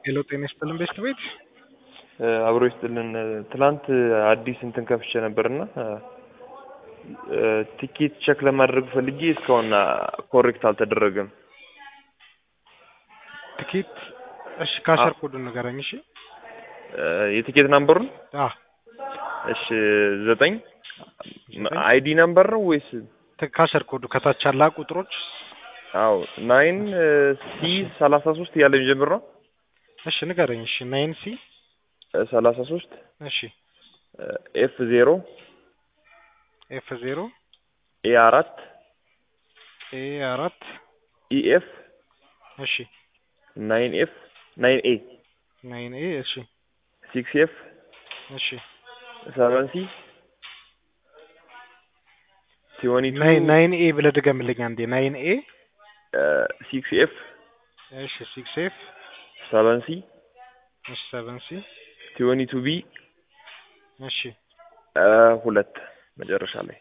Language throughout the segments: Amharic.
ሄሎ ጤና ይስጥልን ቤስት ቤት አብሮ ይስጥልን። ትላንት አዲስ እንትን ከፍቼ ነበርና ቲኬት ቼክ ለማድረግ ፈልጌ እስካሁን ኮሬክት አልተደረገም። ትኬት እሺ፣ ካሸር ኮዱን ንገረኝ። እሺ የቲኬት ናምበሩን አ እሺ፣ ዘጠኝ አይዲ ናምበር ነው ወይስ? ካሸር ኮዱ ከታች ያላ ቁጥሮች አዎ ናይን ሲ ሰላሳ ሶስት እያለ የሚጀምር ነው። እሺ ንገረኝ። እሺ ናይን ሲ ሰላሳ ሶስት እሺ ኤፍ ዜሮ ኤፍ ዜሮ ኤ አራት ኤ አራት ኢኤፍ እሺ ናይን ኤፍ ናይን ኤ ናይን ኤ እሺ ሲክስ ኤፍ እሺ ሰቨን ሲ ቲወኒ ቱ ናይን ናይን ኤ ብለህ ድገምልኝ አንዴ። ናይን ኤ ሲክስ ኤፍ እሺ ሲክስ ኤፍ ሰቨን ሲ እሺ ሰቨን ሲ ቲወኒ ቱ ቢ እሺ ሁለት መጨረሻ ላይ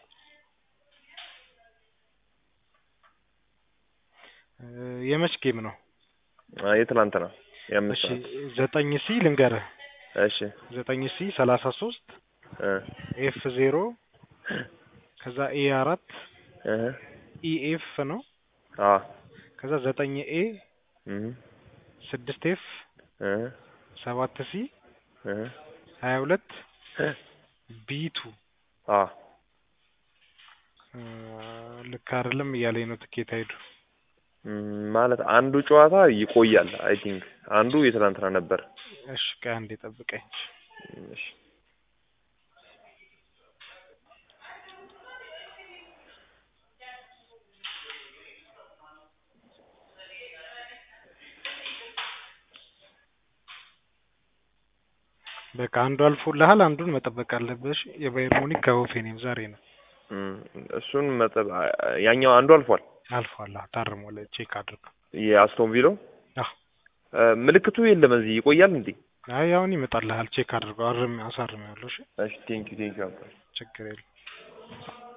የመች ጌም ነው? የትላንት ነው የአምስት እሺ ሰዓት ዘጠኝ ሲ ልንገርህ። እሺ ዘጠኝ ሲ ሰላሳ ሶስት እ ኤፍ ዜሮ ከዛ ኤ አራት እ ኢኤፍ ነው። አ ከዛ ዘጠኝ ኤ እ ስድስት ኤፍ እ ሰባት ሲ እ ሀያ ሁለት ቢቱ አ ልክ አይደለም እያለኝ ነው ትኬት አይዱ ማለት አንዱ ጨዋታ ይቆያል። አይ ቲንክ አንዱ የትላንትና ነበር። እሺ ቆይ አንዴ ጠብቀኝ። እሺ በቃ አንዱ አልፎልሃል፣ አንዱን መጠበቅ አለብሽ። የባየር ሙኒክ ከሆፌኔም ዛሬ ነው እም፣ እሱን መጠብ ያኛው አንዱ አልፏል። አልፏል። አዎ ታርሟል። ቼክ አድርገው። የአስቶን ቪለው አዎ ምልክቱ የለም እዚህ ይቆያል እንዴ? አይ አሁን ይመጣልሃል። ቼክ አድርገው። አርም አሳርም ያለው እሺ፣ እሺ ቴንክ ዩ ቴንክ ዩ ችግር የለም።